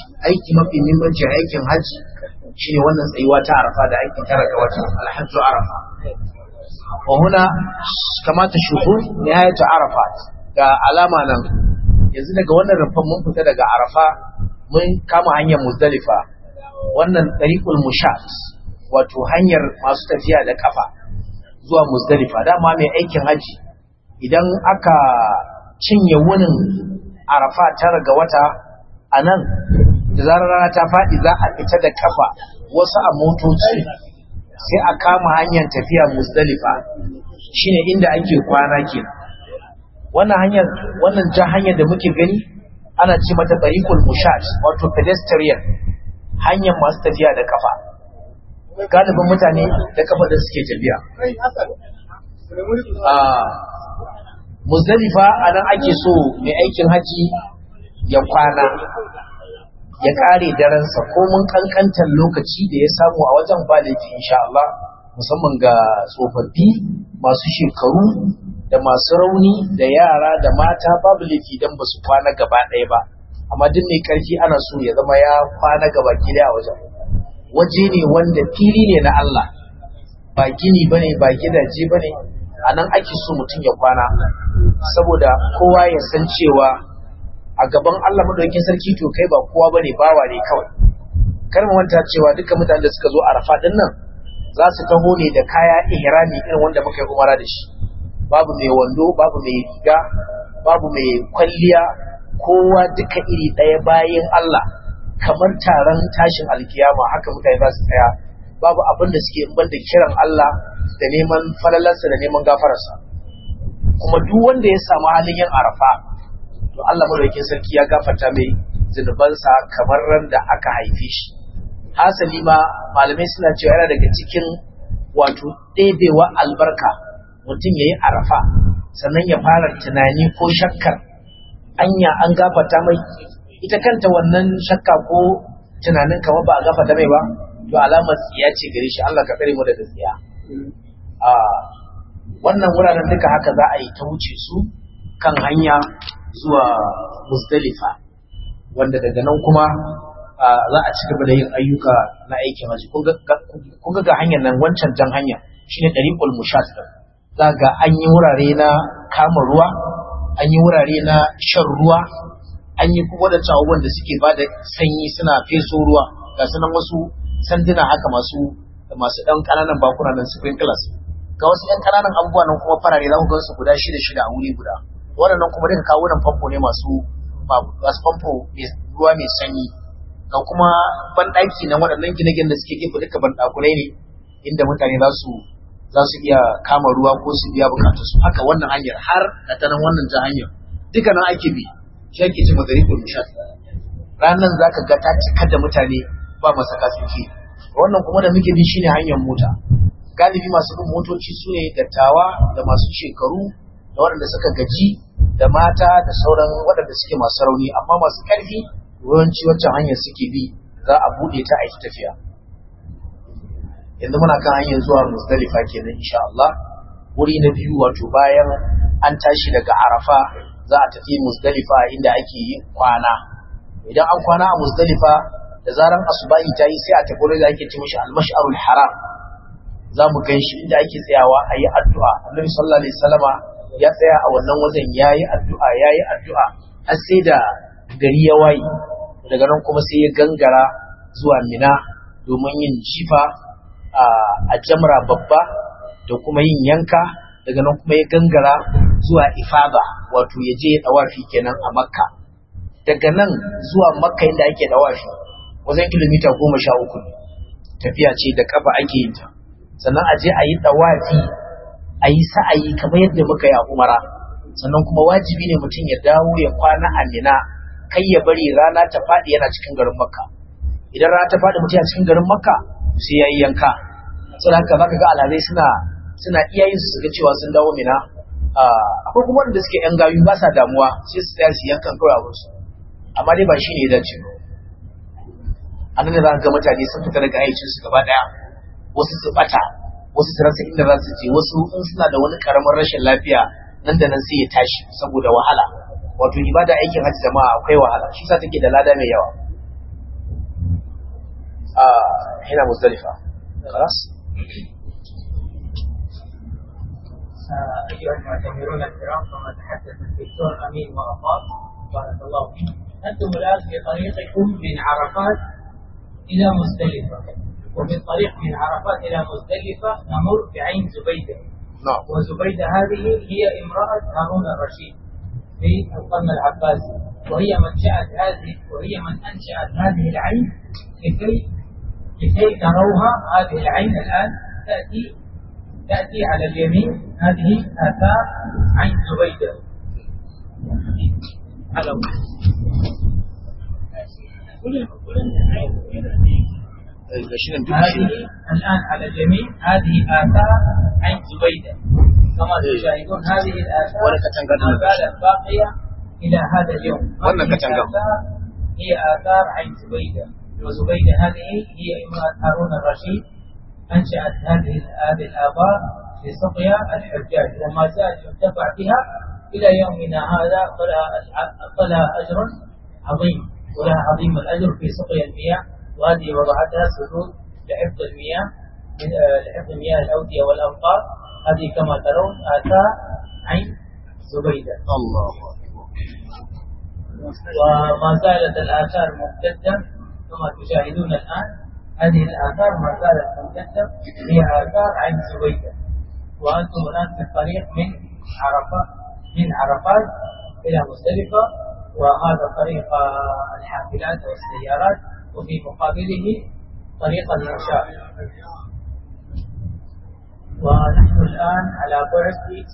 aiki mafi muhimmanci aikin hajji shine wannan tsayuwa ta arafa da ake tara ga wata alhajju arafa wa huna kama ta shuhu nihayatu arafa ga alama nan yanzu daga wannan rufan mun fita daga arafa mun kama hanyar muzdalifa wannan tariqul mushat wato hanyar masu tafiya da kafa zuwa muzdalifa dama mai aikin haji idan aka cinye wunin arafa tara ga wata a nan da zarar rana ta faɗi za a fita da kafa wasu a motoci sai a kama hanyar tafiya musdalifa shine inda ake kwana ke wannan hanyar wannan jan hanyar da muke gani ana ce mata tariqul mushat wato pedestrian hanyar masu tafiya da kafa galibin mutane da kafa da suke tafiya muzdalifa a nan ake so mai aikin haji ya kwana ya kare daransa ko mun kankantar lokaci da ya samu a wajen ba laifi insha Allah musamman ga tsofaffi masu shekaru da masu rauni da yara da mata babu laifi dan ba su kwana gaba ɗaya ba amma duk mai karfi ana so ya zama ya kwana gaba gida a wajen waje ne wanda fili ne na Allah ba gini bane ba gidaje bane a nan ake so mutum ya kwana saboda kowa ya san cewa a gaban Allah madaukakin sarki to kai ba kowa bane bawa ne kawai kar mu manta cewa dukkan mutanen da suka zo Arafa din nan za su taho ne da kaya ihrami irin wanda muka yi umara da shi babu mai wando babu mai riga babu mai kwalliya kowa duka iri ɗaya bayan Allah kamar taron tashin alkiyama haka mutane za su tsaya babu abin da suke ban da kiran Allah da neman falalarsa da neman gafararsa kuma duk wanda ya samu halin yin arafa to Allah madaukakin sarki ya gafarta mai zunubansa kamar ran da aka haife shi hasali ma malamai suna cewa yana daga cikin wato ɗebewa albarka mutum ya yi arafa sannan ya fara tunani ko shakkar anya an gafarta mai ita kanta wannan shakka ko tunanin kamar ba a gafarta mai ba to alamar tsiya ce gare shi Allah ka tsare mu daga tsiya a wannan wuraren duka haka za a yi ta wuce su kan hanya zuwa Muzdalifa wanda daga nan kuma za a ci gaba da yin ayyuka na aikin haji kun ga hanyar nan wancan jan hanya shine dariqul mushat za ga an yi wurare na kama ruwa an yi wurare na shan ruwa an yi kuma da abubuwan da suke ba da sanyi suna feso ruwa ga sunan wasu sanduna haka masu masu ɗan ƙananan bakuna nan sprinklers ga wasu ɗan ƙananan abubuwa nan kuma farare za ku gan su guda shida shida a wuri guda waɗannan kuma duka kawo nan famfo ne masu masu famfo ruwa mai sanyi ga kuma banɗaki na waɗannan gine-gine da suke gefe duka banɗakunai ne inda mutane za su za su iya kama ruwa ko su biya bukatu su haka wannan hanyar har da ta nan wannan ta hanyar duka nan ake bi shi ake ce mazarikul mushat ranan za ka ga ta cika da mutane ba masaka suke wannan kuma da muke bi shine hanyar mota galibi masu bin motoci su ne dattawa da masu shekaru da waɗanda suka gaji da mata da sauran waɗanda suke masu rauni amma masu ƙarfi yawanci wancan hanyar suke bi za a buɗe ta a yi tafiya yanzu muna kan hanyar zuwa Muzdalifa kenan insha Allah wuri na biyu wato bayan an tashi daga Arafa za a tafi Muzdalifa inda ake yin kwana idan an kwana a Muzdalifa da zaran asubahi ta yi sai a tafi wurin da ake ce mishi al-mash'arul haram za mu gan shi inda ake tsayawa a yi addu'a annabi sallallahu alaihi wasallama ya tsaya a wannan wajen ya yi addu'a ya yi addu'a har sai da gari ya waye daga nan kuma sai ya gangara zuwa mina domin yin jifa a jamra babba da kuma yin yanka daga nan kuma ya gangara zuwa ifada wato ya je dawafi kenan a makka daga nan zuwa makka inda ake dawafi wajen kilomita goma sha uku tafiya ce da kafa ake yin ta sannan a je a yi dawafi a yi sa'ayi kamar yadda muka yi a umara sannan kuma wajibi ne mutum ya dawo ya kwana a mina kai ya bari rana ta faɗi yana cikin garin makka idan rana ta faɗi mutum a cikin garin makka sai ya yi yanka sai haka zaka ga alhazai suna suna iya yin su ga cewa sun dawo mina akwai kuma wanda suke yan gayu ba sa damuwa sai su tsaya su yankan kawai a wasu amma dai ba shi ne ya dace ba a nan da za ka ga mutane sun fita daga ayyukan su gaba daya wasu su bata wasu su rasa inda za su je wasu in suna da wani karamin rashin lafiya nan da nan sai ya tashi saboda wahala wato ibada aikin hajji jama'a akwai wahala shi sa take da lada mai yawa هنا مزدلفة خلاص أيها المعتمرون الكرام كما تحدث الدكتور أمين وأفاض بارك الله فيك أنتم الآن في طريقكم من عرفات إلى مزدلفة ومن طريق من عرفات إلى مزدلفة نمر بعين زبيدة نعم وزبيدة هذه هي امرأة هارون الرشيد في القرن العباسي وهي من شأت هذه وهي من أنشأت هذه العين لكي لكي تروها هذه العين الآن تأتي تأتي على اليمين هذه آثار عين زبيدة على هذه الآن على اليمين هذه آثار عين زبيدة كما تشاهدون هذه الآثار ولا كتنقل ما زالت باقية إلى هذا اليوم ولا هذه كتنقل. الآثار هي آثار عين زبيدة وزبيدة هذه هي امرأة هارون الرشيد أنشأت هذه هذه الآبار لسقيا الحجاج وما زال ينتفع بها إلى يومنا هذا فلها فلها أجر عظيم ولها عظيم الأجر في سقيا المياه وهذه وضعتها سدود لحفظ المياه من آه، لحفظ مياه الأودية والأمطار هذه كما ترون آثار عين زبيدة الله وما زالت الآثار ممتدة كما تشاهدون الآن هذه الآثار ما زالت ممتدة هي آثار عين زبيدة وأنتم الآن في الطريق من عرفات من عرفات إلى مزدلفة وهذا طريق آه، الحافلات والسيارات وفي مقابله طريق المشاة ونحن الآن على بعد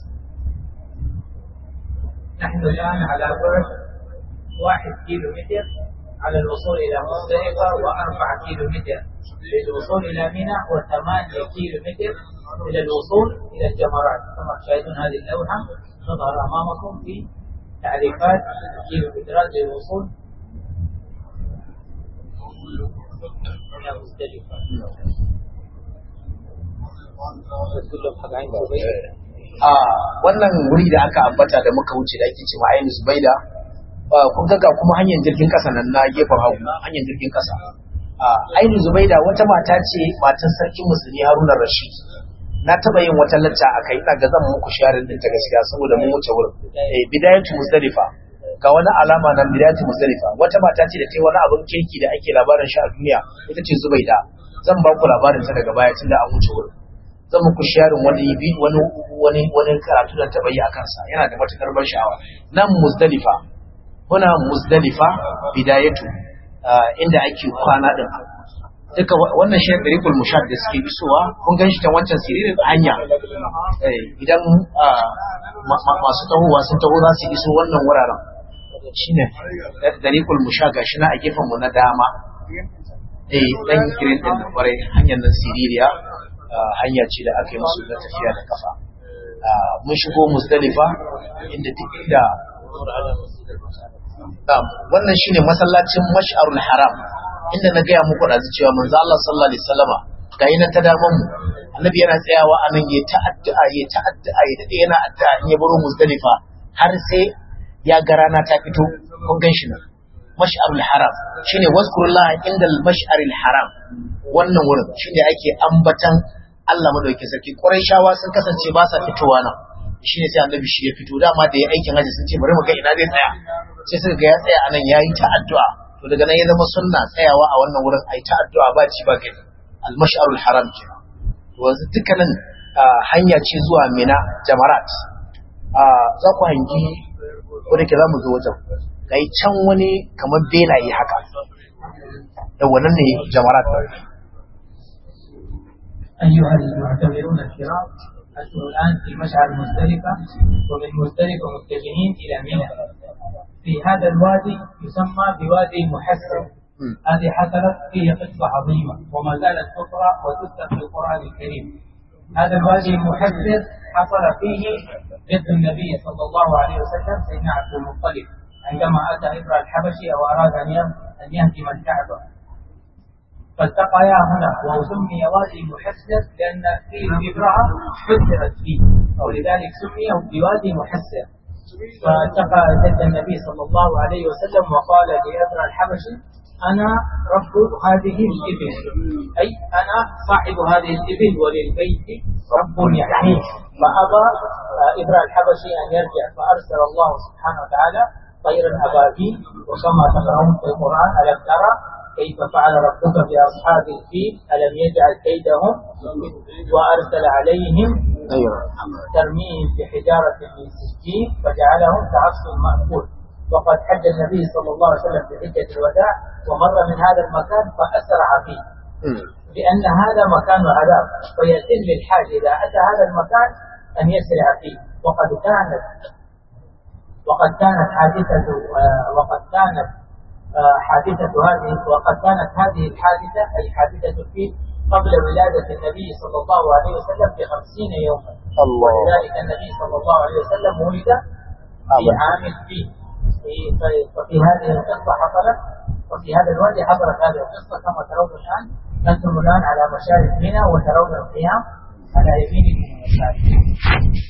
نحن الآن على بعد واحد كيلو متر على الوصول إلى مزدلفة وأربعة كيلو متر للوصول إلى منى وثمانية كيلو متر إلى الوصول إلى الجمرات كما تشاهدون هذه اللوحة تظهر أمامكم في تعريفات كيلو مترات للوصول إلى مزدلفة كلهم حق عين زبيدة a wannan wuri da aka ambata da muka wuce da ake ce ma ainihin zubaida ah, kun ga ga kuma hanyar jirgin kasa nan na gefen hagu hanyar jirgin kasa a ainihin zubaida wata mata ce matan sarkin musulmi haruna rashid na taba yin wata lacca a kai ina ga zan muku sharin din ta gaskiya saboda mun wuce wurin eh bidayatu muzdalifa ga wani alama nan bidayatu muzdalifa wata mata ce da ta yi wani abin kirki da ake labarin shi a duniya ita ce zubaida zan ba ku labarin ta daga baya tunda an wuce wurin zan muku sharin wani bi- wani wani wani karatu da taba yi a kansa yana da matukar ban sha'awa nan muzdalifa muna muzdalifa bidayatu ah, inda ake kwana din duka wa- wannan shi ɗariƙul mushad da suke isowa kun gan shi ta wancan siririn hanya Eh, idan ah, ma- ma- masu tahowa sun taho za su iso wannan wuraren shine ɗariƙul mushad ga shi na a gefen mu na dama eh dan girin din da kwarai hanyar nan siririya ah, hanya ce da aka yi musu na tafiya da kafa Ah, mun shigo musdalifa inda duk inda Na'am, wannan shine masallacin Mash'arul Haram inda na gaya muku da cewa manzo Allah sallallahu alaihi wasallama ga yana ta daman mu annabi yana tsayawa a nan ya ta'addu'a ya ta'addu'a ya dade yana addu'a in ya baro Muzdalifa har sai ya ga rana ta fito kun gan shi nan Mash'arul Haram shine wazkurullah inda al-Mash'aril Haram wannan wurin shine ake ambatan Allah madaukakin sarki Qurayshawa sun kasance ba sa fitowa nan shine sai annabi shi ya fito dama da ya aikin haji sun ce bari mu ga ina zai tsaya sai suka ga ya tsaya anan yayi ta addu'a to daga nan ya zama sunna tsayawa a wannan wurin ai ta addu'a ba ci ba gani al-mash'arul haram ke to yanzu dukkanin ah, hanya ce zuwa Mina Jamarat Ah, za ku hangi ko da ke za mu zo wajen kai can wani kamar benaye haka da wannan ne Jamarat أيها المعتمرون الكرام أنتم الآن في مشعر مزدلفة ومن مزدلفة متجهين إلى منى في هذا الوادي يسمى بوادي محسن مم. هذه حصلت فيه قصة عظيمة وما زالت تقرأ وتذكر في القرآن الكريم هذا الوادي المحسن حصل فيه جد النبي صلى الله عليه وسلم سيدنا عبد المطلب عندما أتى إبرة الحبشي أو أراد أن يه- أن يهدم الكعبة فالتقيا هنا وسمي وادي محسر لأن فيه امرأة حسرت فيه ولذلك سمي بوادي محسر فالتقى جد النبي صلى الله عليه وسلم وقال لأبرة الحبشي أنا رب هذه الإبل أي أنا صاحب هذه الإبل وللبيت رب يحميه فأبى إبراء الحبشي أن يرجع فأرسل الله سبحانه وتعالى طير الأبابيل وكما تقرأون في القرآن ألم ترى كيف فعل ربك بأصحاب الفيل ألم يجعل كيدهم وأرسل عليهم ترميهم بحجارة من سجين فجعلهم كعصف مأكول وقد حج النبي صلى الله عليه وسلم في حجة الوداع ومر من هذا المكان فأسرع فيه لأن هذا مكان عذاب فيتم للحاج إذا أتى هذا المكان أن يسرع فيه وقد كانت وقد كانت حادثة وقد كانت حادثة هذه وقد كانت هذه الحادثة أي حادثة الفيل قبل ولادة النبي صلى الله عليه وسلم بخمسين يوما الله ولذلك النبي صلى الله عليه وسلم ولد في عام الفيل وفي هذه القصة حصلت وفي هذا الوادي حصلت هذه القصة كما ترون الآن أنتم الآن على مشارف منى وترون القيام على يمينكم المشارف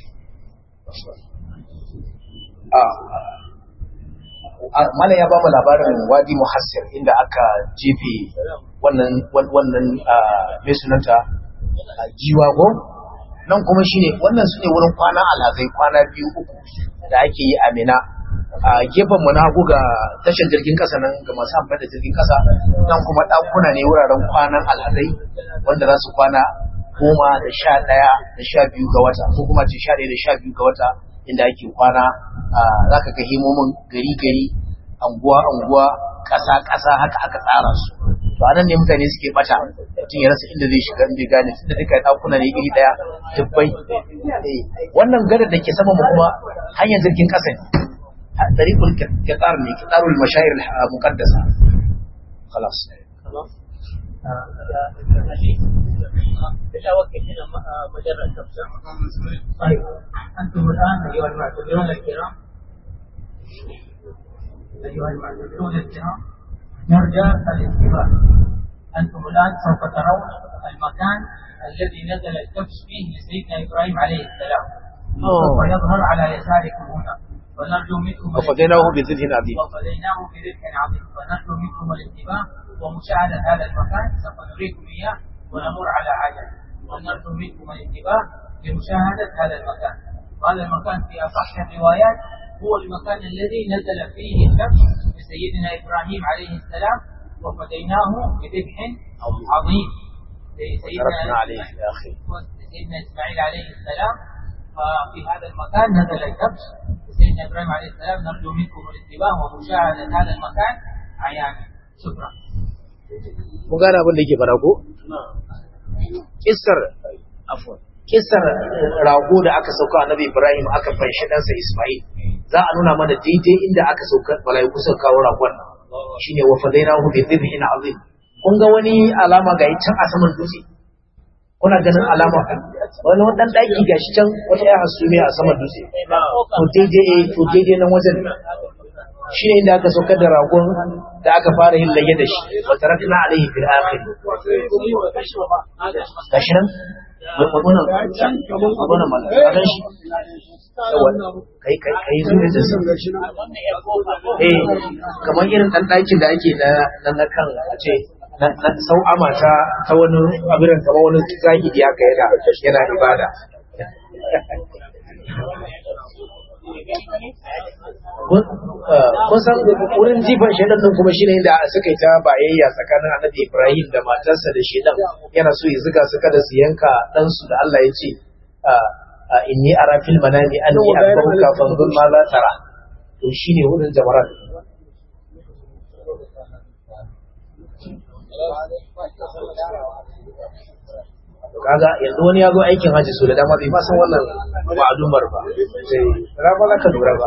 Malam ya ba mu labarin Wadi Muhassir inda aka jefe wannan wannan mai sunanta jiwa go nan kuma shine wannan sune wurin kwana alhazai kwana biyu uku da ake yi a Mina a gefen mu na hagu ga tashar jirgin kasa nan ga masu amfani da jirgin kasa nan kuma ɗakuna ne wuraren kwanan alhazai wanda za su kwana goma da sha ɗaya da sha biyu ga wata ko kuma ce sha ɗaya da sha biyu ga wata inda ake kwana za ka ga himomin gari gari anguwa anguwa ƙasa ƙasa haka aka tsara su to anan ne mutane suke bata mutum ya rasa inda zai shiga inda gane tunda duka ɗakuna ne iri ɗaya dubbai wannan gadar da ke sama mu kuma hanyar jirgin ƙasa ne طريق القطار ne قطار المشاعر المقدسة خلاص بتوقف هنا مجرد تبصر طيب انتم الان ايها المعتذرون الكرام ايها المعتذرون الكرام نرجى الانتباه انتم الان سوف ترون المكان الذي نزل الكبش فيه لسيدنا ابراهيم عليه السلام سوف يظهر على يساركم هنا ونرجو منكم وفديناه بذبح عظيم وفديناه بذبح عظيم ونرجو منكم الانتباه ومشاهدة هذا المكان سوف نريكم إياه ونمر على عجل ونرجو منكم الانتباه لمشاهدة هذا المكان وهذا المكان في أصح الروايات هو المكان الذي نزل فيه الكبش لسيدنا إبراهيم عليه السلام وفديناه بذبح عظيم تركنا عليه يا أخي سيدنا إسماعيل عليه السلام ففي هذا المكان نزل الكبش سيدنا ابراهيم عليه السلام نرجو منكم الانتباه ومشاهده هذا المكان عيانا شكرا mun gane abin da yake fara ko kissar afwan kissar rago da aka sauka annabi Ibrahim aka fanshi ɗansa Ismail za a nuna mana daidai inda aka sauka malaiku suka kawo ragon nan shine wa fadainahu bi dhibhin azim kun ga wani alama ga can a saman dutse kuna ganin alama wani wadan daki gashi can wata ya hasume a saman dutse to daidai to daidai nan wajen shi ne inda aka saukar da ragon da aka fara yin laye da shi wa tarakna alaihi fil akhir gashi nan wannan wannan mallan kadan shi kai kai kai zuwa da su eh kamar irin dan dakin da ake na na kan a ce sau'ama ta ta wani abirin kamar wani zahidi haka yana yana ibada kun san wurin jifan shaidan din kuma shine inda suka yi ta bayayya tsakanin annabi Ibrahim da matarsa da shaidan yana so ya zuga su kada su yanka dan su da Allah ya ce inni ara fil manami anni akbaruka fanzur ma za tara to shine wurin jamarat kaga yanzu wani ya zo aikin haji so da dama bai ma san wannan ma'adumar ba sai rama za ka lura ba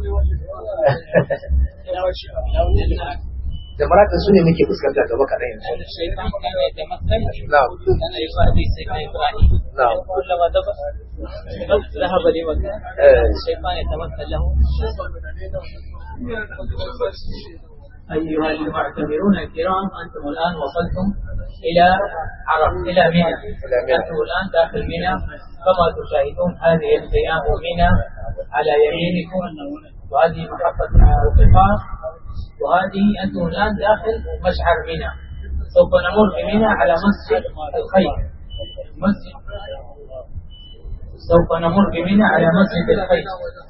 da maraka su ne muke fuskanta gaba kaɗan yanzu الشيطان كان يتمثل نعم. كان يصلي سيدنا ابراهيم نعم. كلما ذهب ذهب لمكان آه. الشيطان يتمثل له أيها المعتبرون الكرام أنتم الآن وصلتم إلى عرب إلى منى إلى منى. أنتم الآن داخل منى كما تشاهدون هذه الخيام منى على يمينكم وهذه محطة القطار وهذه أنتم الآن داخل مشعر منى سوف نمر بمنى على مسجد الخير مسجد سوف نمر بمنى على مسجد الخير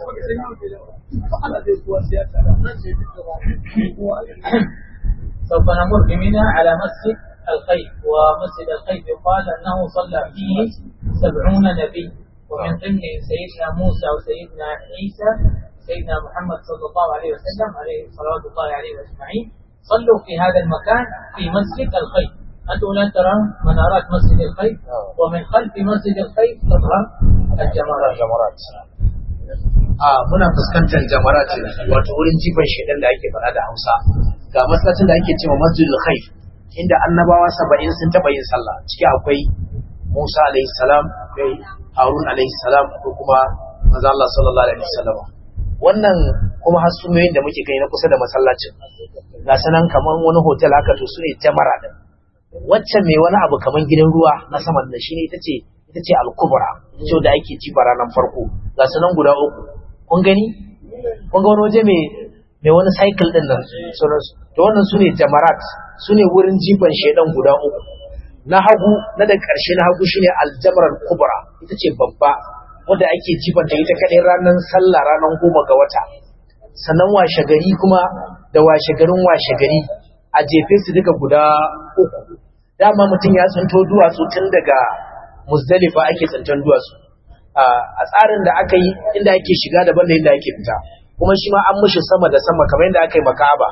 سوف نمر بمنى على مسجد الخير ومسجد الخير يقال أنه صلى فيه سبعون نبي ومن ضمن سيدنا موسى وسيدنا عيسى سيدنا محمد صلى الله عليه وسلم عليه صلوات الله عليه أجمعين صلوا في هذا المكان في مسجد الخير أنتم لا ترون منارات مسجد الخير ومن خلف مسجد الخير تظهر الجمرات jamarat a muna fuskantar jamarat wato wurin jifan shedan da ake faɗa da Hausa ga masallacin da ake cewa Masjidul Khair inda annabawa 70 sun taba yin sallah ciki akwai Musa alaihi salam akwai Harun alaihi salam ko kuma manzo Allah sallallahu alaihi wasallam wannan kuma hasumiyoyin da muke kai na kusa da masallacin ga sanan kaman wani hotel haka to sune jamara din wacce mai wani abu kaman gidan ruwa na saman da shine ita ce ita ce al-kubra ita da ake jifa ranar farko ga sanan guda uku kun gani kun ga wani waje mai mai wani cycle din nan sauransu to wannan sune jamarat sune wurin jifan shedan guda uku na hagu na da ƙarshe na hagu shine aljamarar kubra ita ce babba wanda ake jifanta ita kadai ranar sallah ranar goma ga wata sannan washe gari kuma da washe garin washe gari a jefe su duka guda uku dama mutum ya tsinto duwatsu tun daga muzdalifa ake tsinton duwatsu a tsarin da aka yi inda ake shiga daban da inda ake fita kuma shi ma an mushi sama da sama kamar yadda aka yi makaba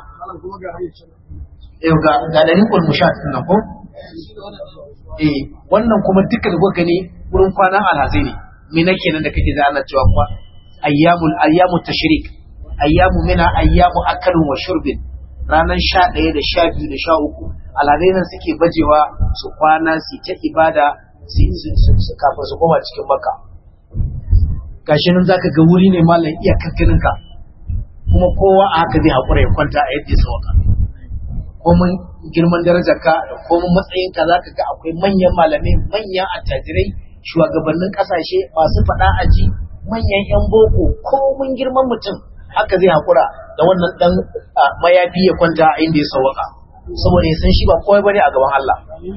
ga ga dalilin mushat nan ko eh wannan kuma duka da kuka gani wurin kwanan alhazai ne me nake nan da kake da ana cewa kuma ayyamul ayyamut tashrik ayyamu mina ayyamu akalin wa shurbin ranar 11 da 12 da 13 alhazai nan suke bajewa su kwana su ta ibada su kafin su koma cikin makka gashi nan zaka ga wuri ne mallan iya kakkanin ka kuma kowa a haka zai haƙura ya kwanta a yadda ya sauka komin girman darajarka da komin matsayinka za ka ga akwai manyan malamai manyan attajirai shugabannin kasashe masu faɗa aji manyan 'yan boko komin girman mutum haka zai haƙura da wannan ɗan mayafi ya kwanta a inda ya sauwaka saboda ya san shi ba kowai bane a gaban Allah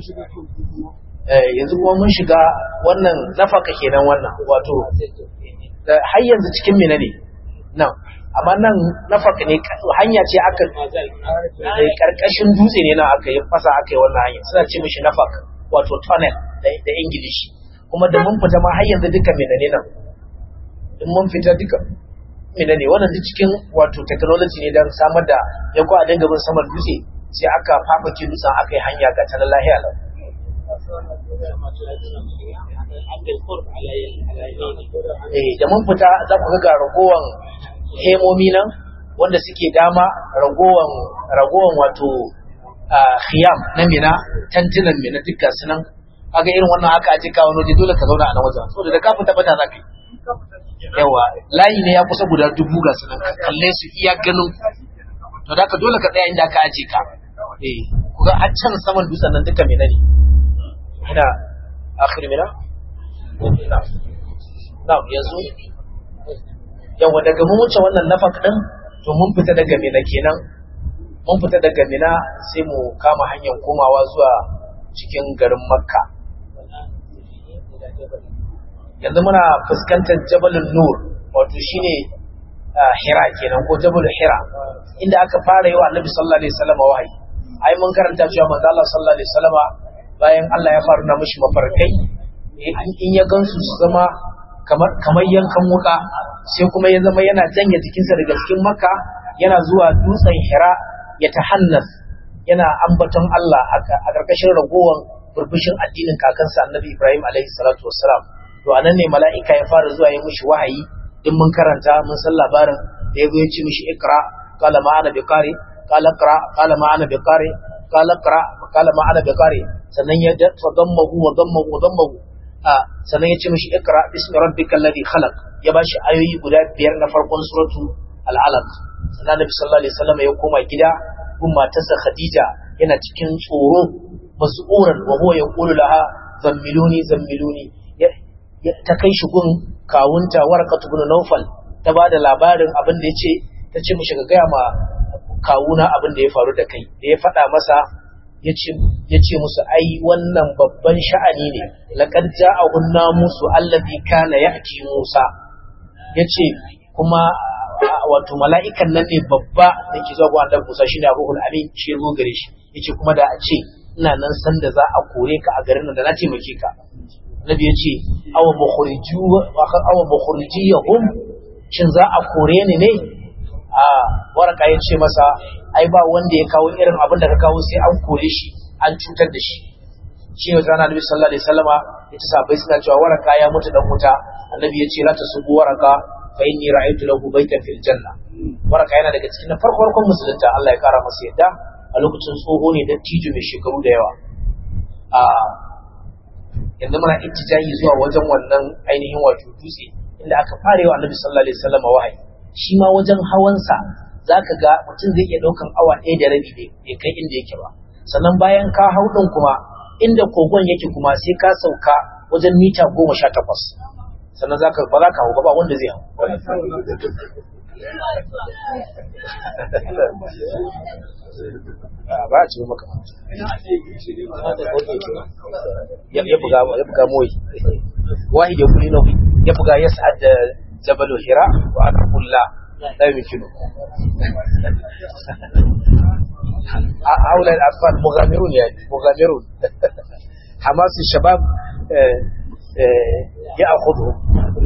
yanzu kuma mun shiga wannan nafaka kenan wannan wato har yanzu cikin mina ne nan amma nan nafaka ne hanya ce aka karkashin dutse ne na aka yi fasa aka yi wannan hanya suna ce mishi nafak wato tunnel da ingilishi kuma da mun fita ma har yanzu duka mina ne nan in mun fita duka mina ne wannan duk cikin wato technology ne don samar da ya ko a dinga bin saman dutse sai aka fafake dutsen aka yi hanya ga ta lahiya lau eh da mun fita za ku ga ragowan hemomi nan wanda suke dama ragowan ragowan wato khiyam na mina tantunan mina duka su nan kaga irin wannan haka a cika wani waje dole ka zauna a nan wajen saboda da kafin tabbata za ka yi yawa layi ne ya kusa guda dubu ga su nan ka kalle su iya ganin to da ka dole ka tsaya inda aka aje ka eh kuga a can saman dutsen nan duka mina ne ina akhir mina na yanzu yawa daga mun wuce wannan nafak din to mun fita daga mina kenan mun fita daga mina sai mu kama hanyar komawa zuwa cikin garin makka yanzu muna fuskantar jabalin nur wato shine hira kenan ko jabal hira inda aka fara yi wa annabi sallallahu alaihi wasallam wahayi ai mun karanta cewa manzo Allah sallallahu alaihi wasallam bayan Allah ya faru na mishi mafarkai in ya gansu su zama kamar kamar yankan wuka sai kuma ya zama yana janye jikinsa daga cikin makka yana zuwa dutsen hira ya tahannas yana ambaton Allah a ƙarƙashin ragowar burbushin addinin kakansa annabi Ibrahim alaihi salatu wassalam to anan ne mala'ika ya fara zuwa yi mishi wahayi in mun karanta mun san labarin da ya ya ce mishi ikra qala ma ana biqari qala qra qala ma ana biqari qala qra qala ma ana biqari sannan ya tadammahu wa dammahu wa dammahu a sannan ya ce mishi ikra bismi rabbikal ladhi khalaq ya bashi ayoyi guda biyar na farkon suratu al-alaq sannan nabi sallallahu alaihi wasallam ya koma gida gun matarsa khadija yana cikin tsoro mas'uran wa huwa yaqulu laha zammiluni zammiluni ta kai shi gun kawunta warqatu ibn nawfal ta bada labarin abin da yace ta ce mishi ga gaya ma kawuna abin da ya faru da kai da ya faɗa masa ya ce musu ai wannan babban sha'ani ne laqad ja'ahun namusu allazi kana ya'ti Musa yace kuma wato mala'ikan nan ne babba da ke zuwa ga annabi Musa shine Ruhul Amin shi zo gare shi yace kuma da a ce ina nan san da za a kore ka a garin nan da na taimake ka Nabi yace aw mukhriju aw mukhrijiyahum shin za a kore ni ne a waraka yace masa ai ba wanda ya kawo irin abin da ka kawo sai an kore shi an cutar da shi shi ne zana Nabi sallallahu alaihi wasallama yace sahabbai suna cewa waraka ya mutu dan wuta annabi yace la tasubu waraka fa inni ra'aytu lahu baytan fil janna waraka yana daga cikin farko farkon musulunta Allah ya kara masa yadda a lokacin tsoho ne da tijo mai shekaru da yawa a yanzu muna ittijahi zuwa wajen wannan ainihin wato dutse inda aka fara yawa Annabi sallallahu alaihi wasallam wahayi shi ma wajen hawansa zaka ga mutum zai iya daukan awa ɗaya da rabi bai kai inda yake ba sannan bayan ka hau din kuma inda kogon yake kuma sai ka sauka wajen mita goma sha takwas sannan za ka ba za ka hau ba wanda zai hau ba a cikin maka ya buga ya buga moyi wahid ya kuli nawi ya buga ya sa'ad da jabalu hira wa ana kulla la yumkinu هؤلاء الأطفال مغامرون يعني مغامرون حماس الشباب يأخذهم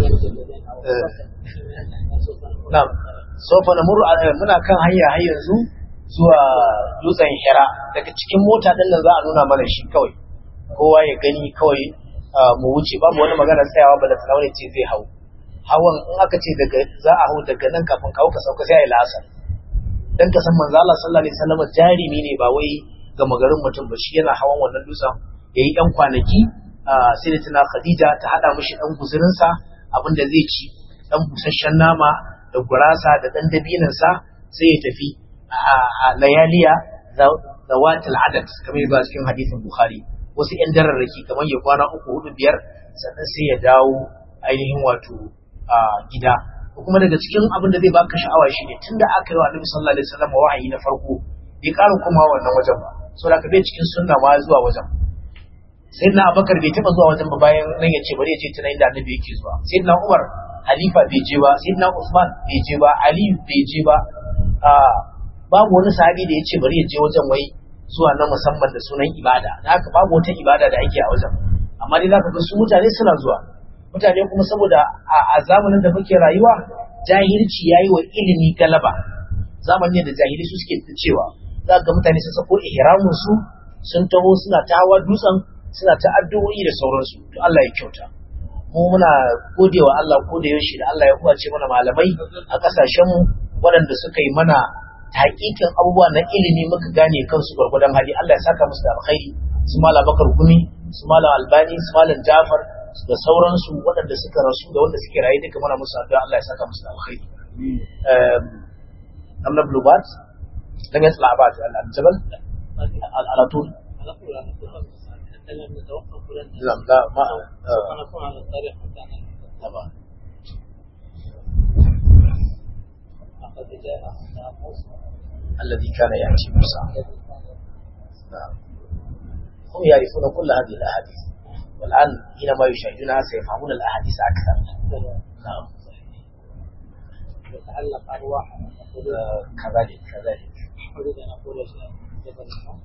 نعم سوف نمر muna kan hanya har yanzu zuwa dutsen hira daga cikin mota din nan za a nuna mana shi kawai kowa ya gani kawai mu wuce babu wani magana tsayawa ba da tsawon ce zai hau hawan in aka ce daga za a hau daga nan kafin kawo ka sauka sai a yi la'asar dan ka san manzo Allah sallallahu alaihi wasallam jarimi ne ba wai ga magarin mutum ba shi yana hawan wannan dutsen yayi yan kwanaki sai da tana Khadija ta hada mishi dan guzurin sa abinda zai ci dan busasshen nama da gurasa da dan dabinin sa sai ya tafi a layaliya zawatul adad kamar yadda cikin hadisin Bukhari wasu yan dararraki kamar ya kwana uku hudu biyar sannan sai ya dawo ainihin wato gida kuma daga cikin abin da zai baka sha'awa shine tunda aka yi wa Annabi sallallahu alaihi wasallam wahayi na farko bai ƙara kuma wannan wajen ba saboda ka bai cikin sunna ma zuwa wajen sayyidina Abubakar bai taba zuwa wajen ba bayan nan ya ce bari ya je tana inda Annabi yake zuwa sayyidina Umar halifa bai je ba sayyidina Usman bai je ba Ali bai je ba babu wani sahabi da ya ce bari ya je wajen wai zuwa na musamman da sunan ibada da haka babu wata ibada da ake a wajen amma dai zaka ga su mutane suna zuwa mutane kuma saboda a zamanin da muke rayuwa jahilci yayi wa ilimi galaba zamanin da jahili su suke cewa za ga mutane sun sako ihramin su sun taho suna ta hawa dutsen suna ta addu'o'i da sauransu to Allah ya kyauta mu muna godewa Allah ko da yaushe da Allah ya kuwace mana malamai a kasashen mu waɗanda suka yi mana hakikin abubuwa na ilimi muka gane kansu gwargwadon hali Allah ya saka musu da alkhairi su malam Bakar Gumi su malam Albani su malam Jafar da sauransu waɗanda suka rasu da wanda suke rayu duka muna musu addu'a Allah ya saka musu da alkhairi amna blubat lam yatla abad al-jabal على طول لا لا ما نكون على الطريق بتاعنا طبعا لقد جاء موسى الذي كان يأتي موسى نعم هم يعرفون كل هذه الأحاديث والآن حينما يشاهدونها سيفهمون الأحاديث أكثر نعم يتعلق أرواح آه، كذلك كذلك أريد أن أقول شيئا جبل النوم.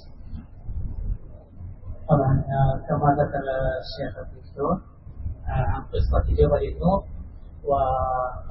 طبعا آه، كما ذكر الشيخ الدكتور آه، عن قصة جبل النور و